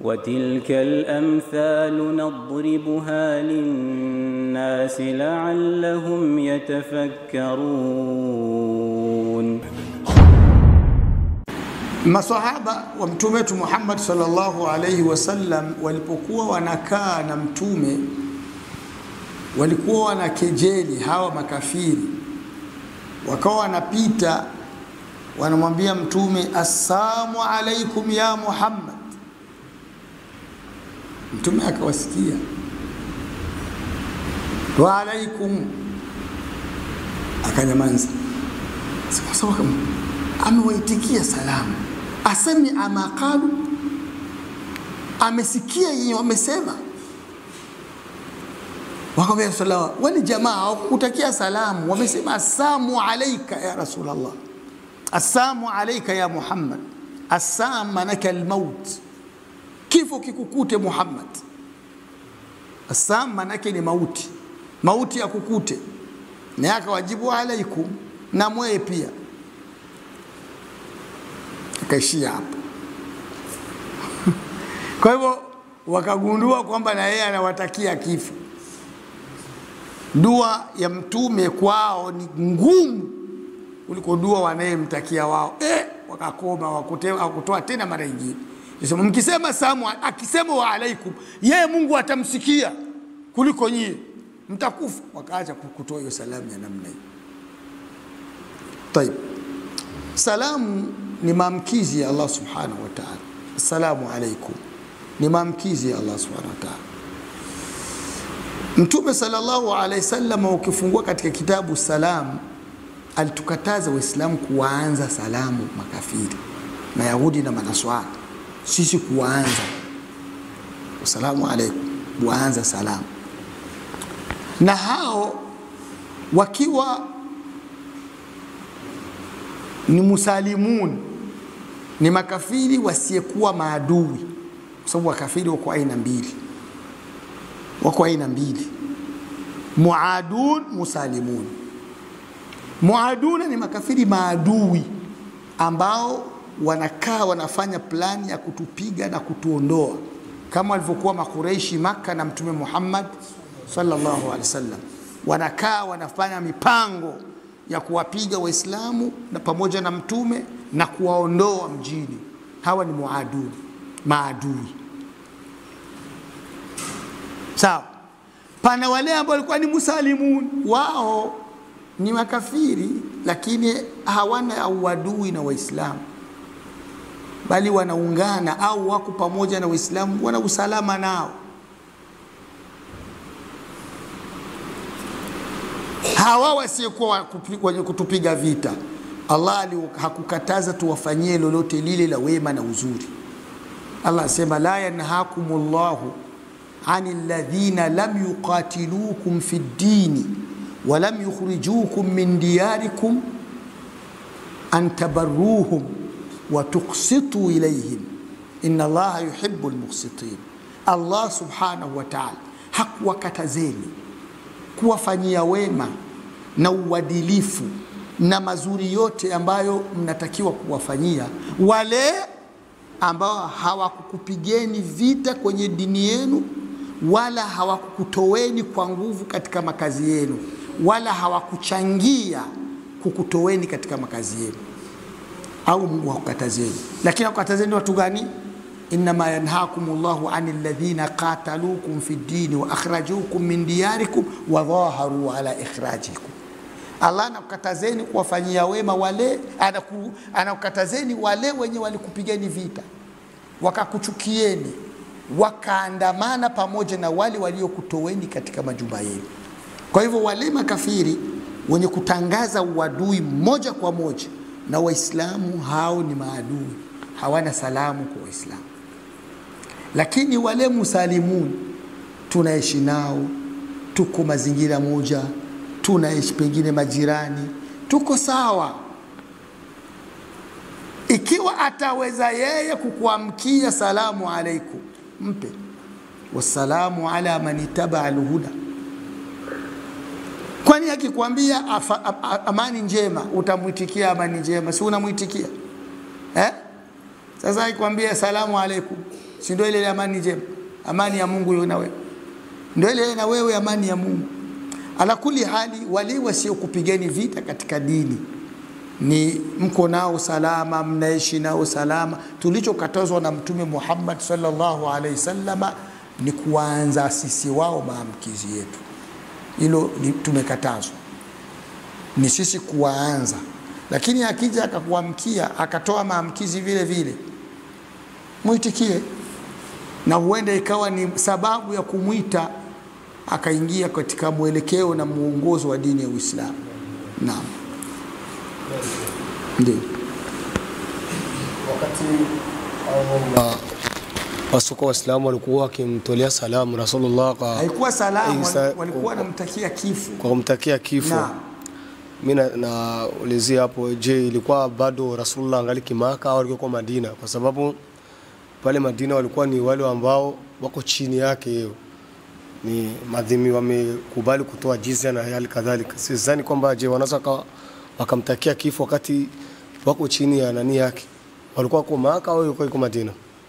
وتلك الأمثال نضربها للناس لعلهم يتفكرون Masahaba wa mtume wetu Muhammad sallallahu alaihi wasallam walipokuwa wanakaa na mtume walikuwa wanakejeli hawa makafiri, wakawa wanapita wanamwambia mtume assalamu alaikum ya Muhammad. Mtume akawasikia wa alaikum, akanyamaza. Sasa amewaitikia salamu, asemi ama qalu, amesikia yenye wamesema. Wakamwambia Rasulullah, wale jamaa hawakutakia salamu, wamesema assalamu alaika ya Rasulullah, assalamu alaika ya Muhammad. Assam manake almaut, kifo kikukute Muhammad. Assam manake ni mauti, mauti ya kukute. Na akawajibu alaikum, na mweye pia akaishia hapo. Kwa hivyo wakagundua kwamba na yeye anawatakia kifo. Dua ya mtume kwao ni ngumu kuliko dua wanayemtakia wao. Eh, wakakoma wakutoa tena mara nyingine. Sema mkisema salamu, akisema wa alaikum, yeye Mungu atamsikia kuliko nyie, mtakufa. Wakaacha kutoa hiyo salamu ya namna hiyo. Tayib, salamu ni maamkizi ya Allah subhanahu wa ta'ala. Assalamu alaikum ni maamkizi ya Allah subhanahu wa ta'ala. Mtume sallallahu alaihi wasallam, ukifungua katika kitabu Salam, alitukataza Waislamu kuwaanza salamu makafiri, Mayahudi na Manaswara, sisi kuwaanza assalamu alaikum, kuwaanza salamu, na hao wakiwa ni musalimun ni makafiri wasiyekuwa maadui, kwa sababu wakafiri wako aina mbili, wako aina mbili, muadun, musalimun. Muaduna ni makafiri maadui ambao wanakaa wanafanya plani ya kutupiga na kutuondoa, kama walivyokuwa Makureishi Maka na Mtume Muhammad sallallahu alaihi wasallam, wanakaa wanafanya mipango ya kuwapiga Waislamu na pamoja na mtume na kuwaondoa mjini. Hawa ni muadui, maadui. Sawa. Pana wale ambao walikuwa ni musalimun, wao ni makafiri, lakini hawana uadui na Waislamu, bali wanaungana au wako pamoja na Waislamu, wana usalama nao. hawa wasiokuwa wenye kutupiga vita, Allah hakukataza tuwafanyie lolote lile la wema na uzuri. Allah asema la yanhakumullahu ani alladhina lam yuqatilukum fi ddini wa lam yukhrijukum min diyarikum an tabarruhum wa tuqsitu ilayhim inna Allaha yuhibbu almuqsitin. Allah subhanahu wa ta'ala hakuwakatazeni kuwafanyia wema na uadilifu na mazuri yote ambayo mnatakiwa kuwafanyia wale ambao hawakukupigeni vita kwenye dini yenu, wala hawakukutoweni kwa nguvu katika makazi yenu, wala hawakuchangia kukutoweni katika makazi yenu, au Mungu hakukatazeni. Lakini hakukatazeni watu gani? innama yanhakum llahu ani alladhina qatalukum fi ddini wa akhrajukum min diyarikum wa dhaharu ala ikhrajikum. Allah anakukatazeni kuwafanyia wema wale, anaku, anakukatazeni wale wenye walikupigeni vita wakakuchukieni wakaandamana pamoja na wale waliokutoweni katika majumba yenu. Kwa hivyo wale makafiri wenye kutangaza uadui moja kwa moja na Waislamu, hao ni maadui, hawana salamu kwa Waislamu lakini wale musalimun tunaishi nao, tuko mazingira moja, tunaishi pengine majirani, tuko sawa. Ikiwa ataweza yeye kukuamkia salamu alaikum, mpe wassalamu ala man ittaba alhuda. Kwani akikwambia amani njema utamwitikia amani njema? Si unamwitikia eh? Sasa akikwambia salamu alaikum si ndio ile ile amani njema amani ya mungu iwe na wewe ndio ile ile na wewe amani ya mungu ala kuli hali wale wasiokupigeni vita katika dini ni mko nao salama mnaishi nao salama tulichokatazwa na mtume muhammad sallallahu alaihi wasallama ni kuanza sisi wao maamkizi yetu hilo ni- tumekatazwa ni sisi kuwaanza lakini akija akakuamkia akatoa maamkizi vile vile mwitikie na huenda ikawa ni sababu ya kumwita akaingia katika mwelekeo na muongozo wa dini ya uislamu naam ndio wakati au wasuko waislamu walikuwa wakimtolea salamu rasulullah kwa, haikuwa salamu Isa- wali- walikuwa wanamtakia kifo kwa kumtakia kifo Naam. mi na- naulizia hapo je ilikuwa bado rasulullah angali kimaka au alikuwa kwa madina kwa sababu pale madina walikuwa ni wale ambao wako chini yake hiyo ni madhimi wamekubali kutoa jizya na hali kadhalika sidhani kwamba je wanaweza waka- wakamtakia kifo wakati wako chini ya nani yake walikuwa wako maka au ilikuwa iko madina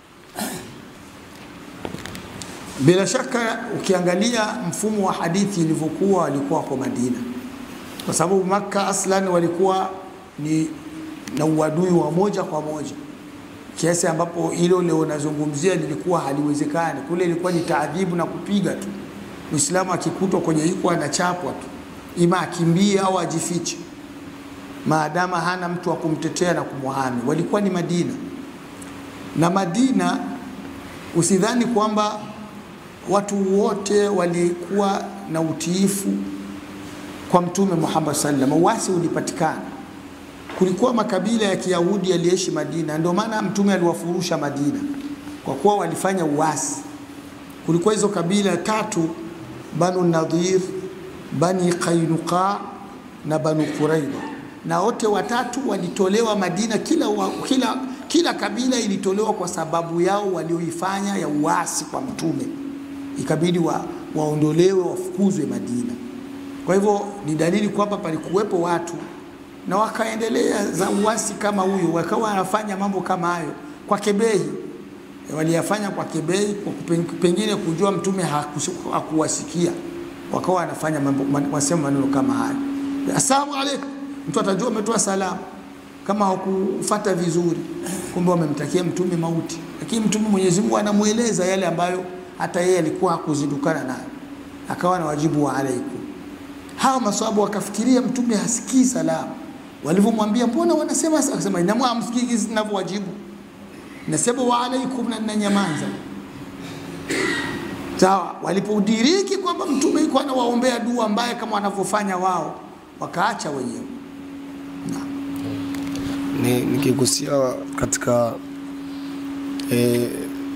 bila shaka ukiangalia mfumo wa hadithi ilivyokuwa walikuwa kwa madina kwa sababu makka aslan walikuwa ni na uadui wa moja kwa moja kiasi ambapo hilo leo nazungumzia lilikuwa haliwezekani kule ilikuwa ni taadhibu na kupiga tu muislamu akikutwa kwenye hiko anachapwa tu ima akimbie au ajifiche maadama hana mtu wa kumtetea na kumwahami walikuwa ni madina na madina usidhani kwamba watu wote walikuwa na utiifu kwa mtume Muhammad sallam. Uasi ulipatikana, kulikuwa makabila ya Kiyahudi yaliishi Madina, ndio maana mtume aliwafurusha Madina kwa kuwa walifanya uasi. Kulikuwa hizo kabila tatu, Banu Nadhir, Bani Qainuqa na Banu Quraidha, na wote watatu walitolewa Madina. Kila, wa, kila, kila kabila ilitolewa kwa sababu yao walioifanya ya uasi kwa mtume, ikabidi wa, waondolewe wafukuzwe Madina. Kwa hivyo ni dalili kwamba palikuwepo watu na wakaendelea za uasi kama huyo, wakawa wanafanya mambo kama hayo kwa kebehi waliyafanya kwa kebei kwa kupen- pengine kujua mtume hakusi- hakuwasikia wakawa wanafanya mambo man- wasema maneno kama hayo assalamu alaikum mtu atajua umetoa salamu kama hakufata vizuri kumbe wamemtakia mtume mauti lakini mtume Mwenyezi Mungu anamweleza yale ambayo hata yeye alikuwa hakuzindukana nayo akawa na wajibu wa alaikum hawa maswahabu wakafikiria mtume hasikii salamu walivyomwambia mbona wanasema akasema inamwa amsikii ninavyowajibu nasema wa alaikum na ninanyamaza sawa walipodiriki kwamba mtume yuko anawaombea dua mbaya kama wanavyofanya wao wakaacha wenyewe ni nikigusia katika eh,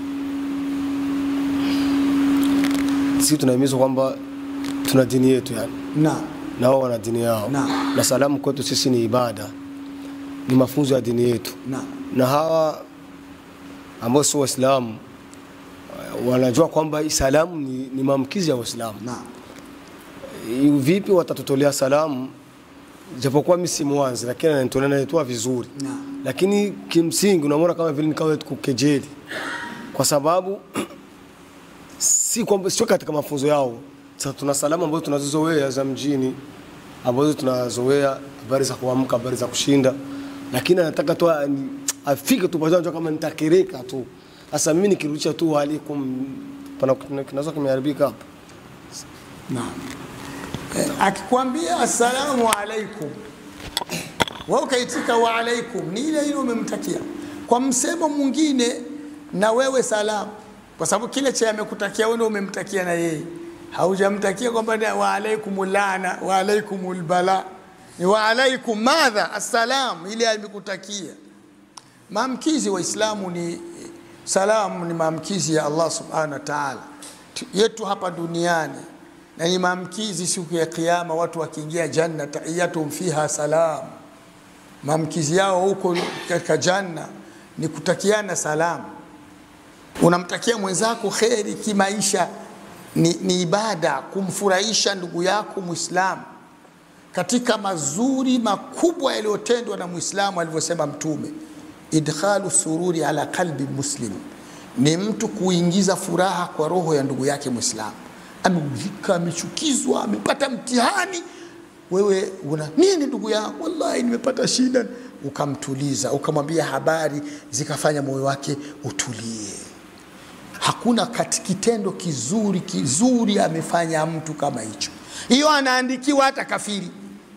sisi tunahimizwa kwamba tuna dini yetu yani na na wao wana dini yao Naam. na salamu kwetu sisi ni ibada ni mafunzo ya dini yetu na na hawa ambao sio waislamu wanajua kwamba hii salamu ni, ni maamkizi ya waislamu na Eh, vipi watatutolea salamu japokuwa mimi si mwanzi lakini ananitolea naitoa vizuri na lakini kimsingi unamwona kama vile nikawa kukejeli kwa sababu si kwamba sio katika mafunzo yao sasa tuna salamu ambazo tunazozoea za mjini ambazo tunazoea habari za kuamka habari za kushinda lakini anataka tu ani- afike tu pale kama nitakereka tu sasa mimi nikirudisha tu waalaikum pana kinaweza kimeharibika hapo na eh, akikwambia assalamu alaikum wewe ukaitika wa alaikum ni ile ile umemtakia kwa msemo mwingine na wewe salamu kwa sababu kile cha amekutakia wewe ndio umemtakia na yeye haujamtakia kwamba ni wa alaikum lana wa alaikum bala ni wa alaikum madha assalam ile amekutakia maamkizi waislamu ni salamu ni maamkizi ya allah subhanahu wa taala Tu- yetu hapa duniani na ni maamkizi siku ya kiyama watu wakiingia janna tahiyatuhum fiha salam maamkizi yao huko katika janna ni kutakiana salamu unamtakia mwenzako kheri kimaisha ni, ni ibada kumfurahisha ndugu yako mwislamu katika mazuri makubwa yaliyotendwa na mwislamu alivyosema mtume idkhalu sururi ala qalbi muslim ni mtu kuingiza furaha kwa roho ya ndugu yake Mwislamu. Ameudhika, amechukizwa, amepata mtihani, wewe una nini ndugu yangu, wallahi nimepata shida, ukamtuliza, ukamwambia habari, zikafanya moyo wake utulie. Hakuna kati kitendo kizuri kizuri amefanya mtu kama hicho. Hiyo anaandikiwa hata kafiri,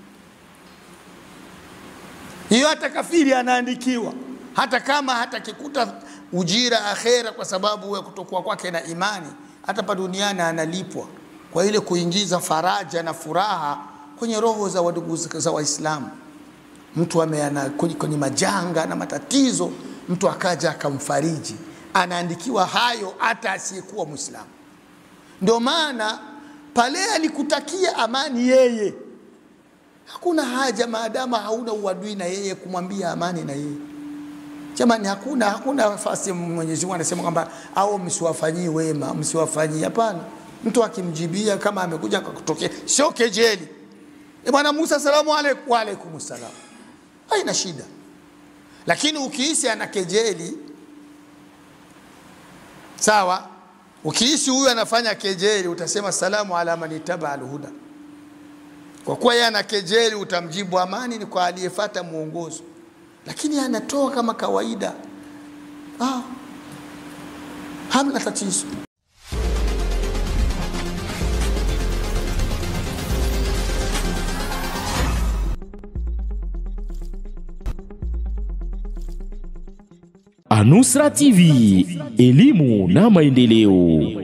hiyo hata kafiri anaandikiwa, hata kama hatakikuta ujira akhera kwa sababu ya kutokuwa kwake na imani, hata pa duniani analipwa kwa ile kuingiza faraja na furaha kwenye roho za wadugu za Waislamu. Mtu ameana kwenye, kwenye majanga na matatizo, mtu akaja akamfariji, anaandikiwa hayo hata asiyekuwa Mwislamu. Ndio maana pale alikutakia amani yeye, hakuna haja maadama hauna uadui na yeye kumwambia amani na yeye Jamani, hakuna hakuna nafasi. Mwenyezi Mungu anasema kwamba au msiwafanyii wema, msiwafanyii. Hapana, mtu akimjibia kama amekuja akakutokea, sio kejeli. E bwana Musa, salamu alaikum. Wa alaikum salam, haina shida. Lakini ukihisi ana kejeli, sawa. Ukihisi huyu anafanya kejeli, utasema salamu ala man ittaba alhuda. Kwa kuwa yeye ana kejeli, utamjibu amani ni kwa aliyefuata mwongozo lakini anatoa kama kawaida ah, hamna tatizo. Anusra TV, elimu na maendeleo.